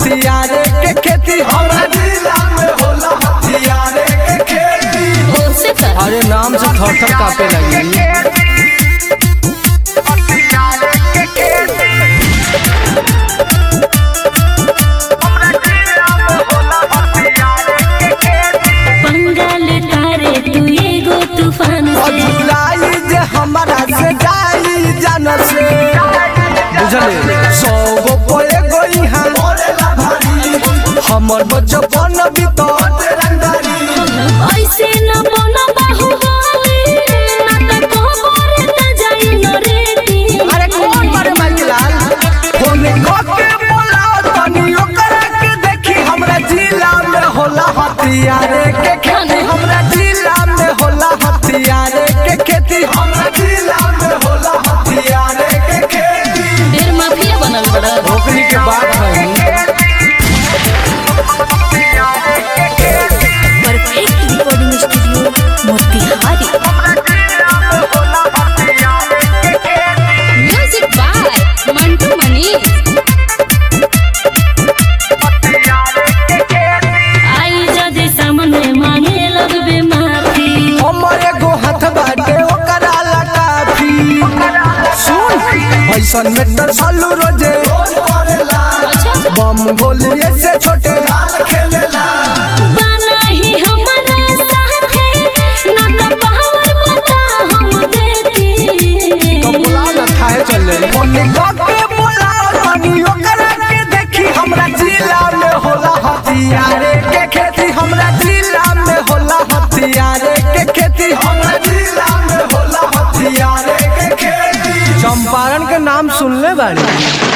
हथियारे के खेती हमरा जिला में होला हथियारे के खेती उससे कर अरे नाम से थर थर कापे लगी बंगाल तारे तू एगो तूफान और से जुलाई जे हमारा से जाई जान से बुझले सौ गो पोए गई है हमर बचपन बीतल ऐसे न बना बाहुबली ना त कोहरे त जाई न रेती अरे कौन मारे माइक लाल फोन के बोलाओ तनी ओकरा के देखी हमरा जिला में होला हथियारे के खेती हमरा जिला में होला हथियारे के खेती हमरा जिला में होला हथियारे के खेती ढेर माफिया बनल बड़ा ओकरी के बात है perfect recording studio Motihari music by Mantu Mani आई जदे सामने मांगे लगबे माफी हमर एगो हाथ बाटे ओकरा ला काफी सुन ऐसन में डर सालू रोजे बम गोलिए से छोटे खेलेला बना ही हमारा साथे ना त पावर बता हम देती तो बुला ना खाए चले मम्मी के बुलाओ तनी ओकरा के देखी हमरा जिला में होला हथियारे के खेती हमरा जिला में होला हथियारे के खेती हमरा जिला में होला हथियारे के खेती चंपारण के नाम सुनले बाड़ी